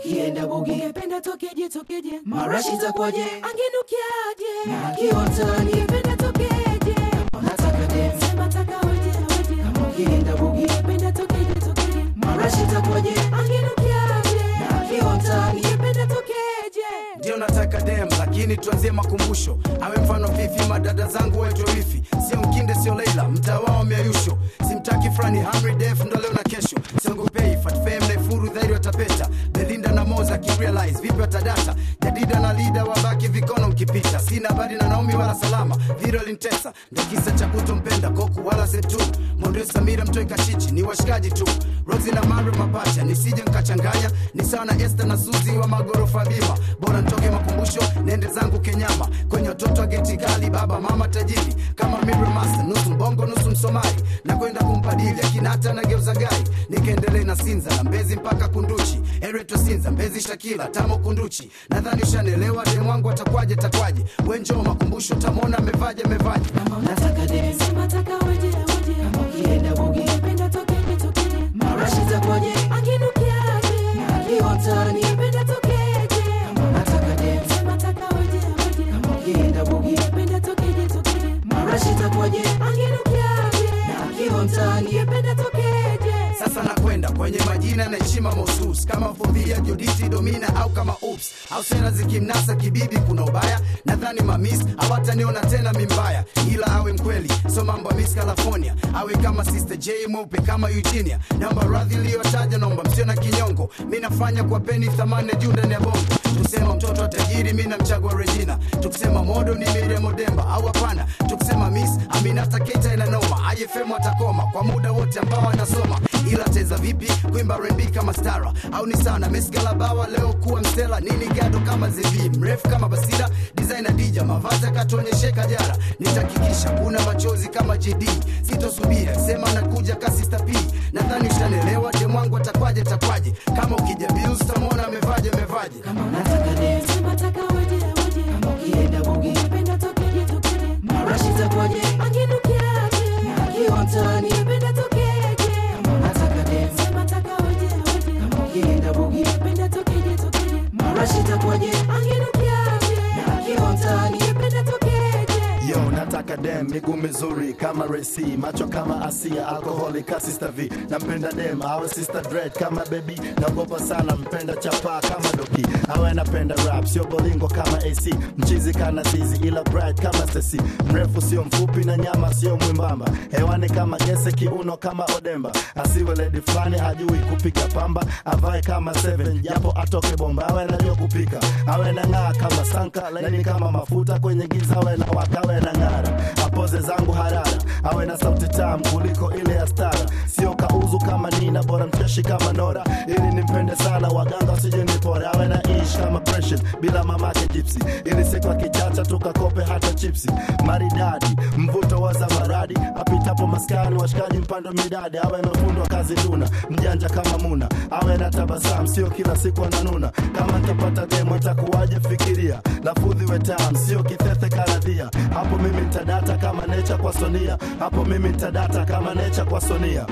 ukienda bugi ungependa tokeje tokeje marashi itakuwaje angenukiaje na kiotani ungependa tokeje nataka dem sema taka oje oje kama ukienda bugi ungependa tokeje tokeje marashi itakuwaje angenukiaje na kiotani ungependa tokeje ndio nataka dem lakini tuanzie makumbusho awe mfano vivi madada zangu waitwe wifi sio mkinde sio leila mtaa wao miayusho simtaki frani hamri def ndo leo na kesho siongopei fatfem naifuru dhairi watapeta belinda na moza kirealize vipi watadata jadida na lida wabaki vikono mkipita sina habari na naomi wala salama viro lintesa ndo kisa cha kutompenda koku wala setu mondo samira mtoi kachichi ni washikaji tu rosi na maro mapacha nisije nkachanganya ni sawa na este na suzi wa magorofa bima bora ntoke makumbusho nende zangu kenyama kwenye watoto wa geti kali baba mama tajiri kama Miriam Master nusu mbongo nusu msomali na kwenda kumpadili akinata na geuza gari nikaendelee na sinza na mbezi mpaka kunduchi ereto sinza mbezi shakila tamo kunduchi nadhani ushanelewa demu wangu atakwaje takwaje wenjoo makumbusho tamwona amevaje amevaje nataka dem sema taka oje oje kama ukienda bugi ungependa tokeje tokeje marashi itakuwaje angenukiaje na kiotani ungependa tokeje nataka dem sema taka oje oje kama ukienda bugi ungependa tokeje tokeje marashi itakuwaje angenukiaje na kiotani ungependa tokeje sasa nakwenda kwenye majina na heshima mahusus kama fodhia joditi domina au kama ups au sera zikimnasa kibibi kuna ubaya nadhani mamis hawataniona tena mimbaya ila awe mkweli so mambo ya miss california awe kama sister j mweupe kama eugenia namba radhi iliyotaja naomba msio na kinyongo mi nafanya kwa peni thamani ya juu ndani ya bongo tukisema mtoto wa tajiri mi namchagua regina tukisema modo ni miremo demba au hapana tukisema miss aminata keita inanoma ajefemu atakoma kwa muda wote ambao anasoma ila teza vipi kuimba rembi kama stara au ni sana mesgalabawa leo kuwa mstela nini gado kama zevi mrefu kama basira designer dija mavazi akatuonyeshe kajara nitakikisha kuna machozi kama jd sitosubiri sema nakuja kasista p nadhani ushanelewa demwangu atakwaje takwaje kama ukija bills tamwona amevaje amevaje nataka dem sema taka oje oje kama ukienda bugi ungependa tokeje tokeje marashi itakuwaje angenukiaje na kiotani ungependa tokeje nataka dem sema taka oje oje kama ukienda bugi ungependa tokeje tokeje marashi itakuwaje angenukiaje na kiotani ungependa tokeje yo nataka dem miguu mizuri kama resi macho kama asia alkoholi ka sister v nampenda dem awe sister dread kama baby naogopa sana mpenda chapa kama doki awe napenda rap sio bolingo kama ac mchizi kana zizi ila bright kama stesi mrefu sio mfupi na nyama sio mwimbamba hewani kama gese kiuno kama odemba asiwe ledi fulani hajui kupiga pamba avae kama seven japo atoke bomba awe najua kupika awe na ng'aa kama sanka laini kama mafuta kwenye giza awe na waka awe na ng'ara apoze zangu harara awe na sauti tamu kuliko ile ya stara sio kauzu kama nina bora mcheshi kama nora ili nimpende sana waganga wasije nipora awe na ish kama precious bila mamake jipsi ili siku akichacha tukakope hata chipsi maridadi mvuto wa zamaradi apitapo maskani washikaji mpando midadi awe amefundwa kazi duna mjanja kama muna awe na tabasamu sio kila siku ananuna kama ntapata demo itakuwaje fikiria lafudhi wetam sio kithethe karadhia hapo mimi ntadata kama necha kwa sonia hapo mimi ntadata kama necha kwa sonia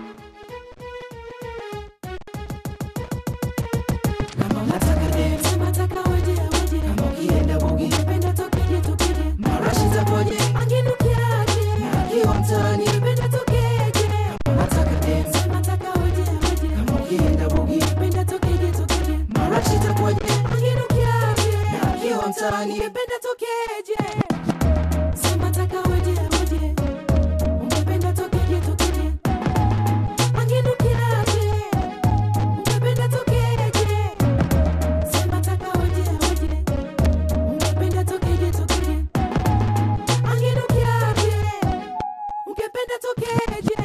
nataka dem sema taka oje oje kama ukienda bugi ungependa tokeje tokeje marashi itakuwaje angenukiaje na kiotani ungependa tokeje nataka dem sema taka oje oje kama ukienda bugi ungependa tokeje tokeje marashi itakuwaje angenukiaje na kiotani ungependa tokeje sema taka oje oje ungependa tokeje tokeje angenukiaje ungependa tokeje sema taka oje oje ungependa tokeje tokeje angenukiaje ungependa tokeje